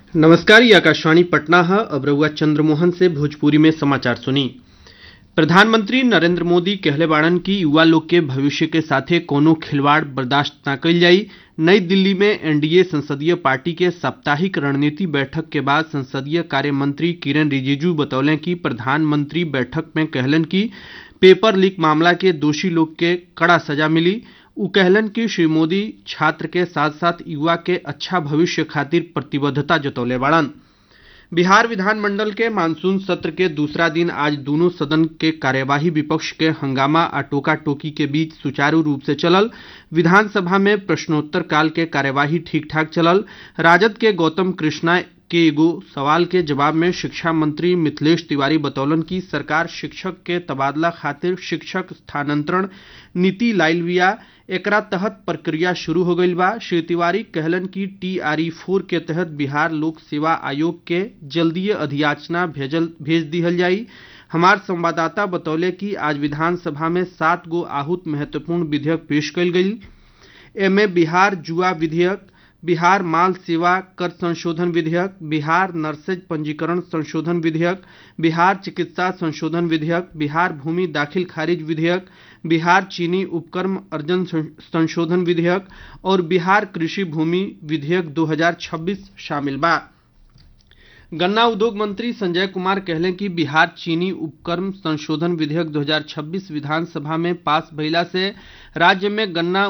नमस्कार ये आकाशवाणी पटना है अब रउआ चंद्रमोहन से भोजपुरी में समाचार सुनी प्रधानमंत्री नरेंद्र मोदी कहले बाड़न की युवा लोग के भविष्य के साथे कोनो खिलवाड़ बर्दाश्त न कइल जाई नई दिल्ली में एनडीए संसदीय पार्टी के साप्ताहिक रणनीति बैठक के बाद संसदीय कार्य मंत्री किरेन रिजिजू बतौले कि प्रधानमंत्री बैठक में कहलन कि पेपर लीक मामला के दोषी लोग के कड़ा सजा मिली उ कहलन कि श्री मोदी छात्र के साथ साथ युवा के अच्छा भविष्य खातिर प्रतिबद्धता जतौले बाड़न बिहार विधानमंडल के मानसून सत्र के दूसरा दिन आज दोनों सदन के कार्यवाही विपक्ष के हंगामा आ टोका टोकी के बीच सुचारू रूप से चलल विधानसभा में प्रश्नोत्तर काल के कार्यवाही ठीक ठाक चलल राजद के गौतम कृष्णा के एगो सवाल के जवाब में शिक्षा मंत्री मिथिलेश तिवारी बतौलन कि सरकार शिक्षक के तबादला खातिर शिक्षक स्थानांतरण नीति लाइल बिया एकरा तहत प्रक्रिया शुरू हो गईल बा श्री तिवारी कहलन कि टीआरई फोर के तहत बिहार लोक सेवा आयोग के जल्दीय अधियाचना भेजल भेज दिहल जाई हमार संवाददाता बतौले कि आज विधानसभा में सात गो आहूत महत्वपूर्ण विधेयक पेश कयल गई एमे बिहार जुआ विधेयक बिहार माल सेवा कर संशोधन विधेयक बिहार नर्सेज पंजीकरण संशोधन विधेयक बिहार चिकित्सा संशोधन विधेयक बिहार भूमि दाखिल खारिज विधेयक बिहार चीनी उपक्रम अर्जन संशोधन विधेयक और बिहार कृषि भूमि विधेयक 2026 शामिल बा गन्ना उद्योग मंत्री संजय कुमार कहले कि बिहार चीनी उपक्रम संशोधन विधेयक 2026 विधानसभा में पास भइला से राज्य में गन्ना